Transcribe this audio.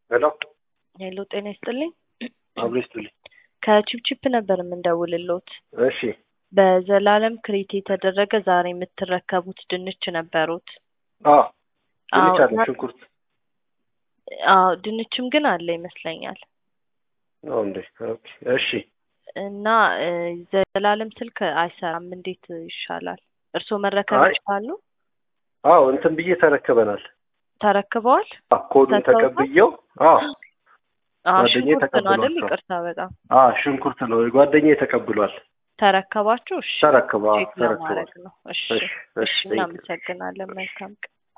ሄሎ ሄሎ ጤና ይስጥልኝ። አብሮ ይስጥልኝ። ከቺፕቺፕ ነበር የምንደውልሎት። እሺ በዘላለም ክሬት የተደረገ ዛሬ የምትረከቡት ድንች ነበሩት። አዎ ድንች አዎ፣ አለ፣ እና- ሽንኩርት አዎ ድንችም ግን አለ ይመስለኛል። ነው እንዴ? ኦኬ እሺ እና እ፣ ዘላለም ስልክ አይሰራም። እንዴት ይሻላል? እርስዎ መረከብ አይ። ይችላሉ? አዎ እንትን ብዬ ተረክበናል። ተረክበዋል? አዎ፣ ኮዱን ተሰውቷል? ተቀብዬው አዎ አዎ ጓደኛዬ ሽንኩርት ነው አይደል? ተቀብሏቸዋል። ይቅርታ በጣም አዎ ሽንኩርት ነው ጓደኛዬ ተቀብሏል። ተረከባችሁ? እሺ ተረክበ አዎ ቼክ ተረክቧል። ለማድረግ ነው። እሺ እሺ እሺ እሺ thank you። እናመሰግናለን። መልካም ቀን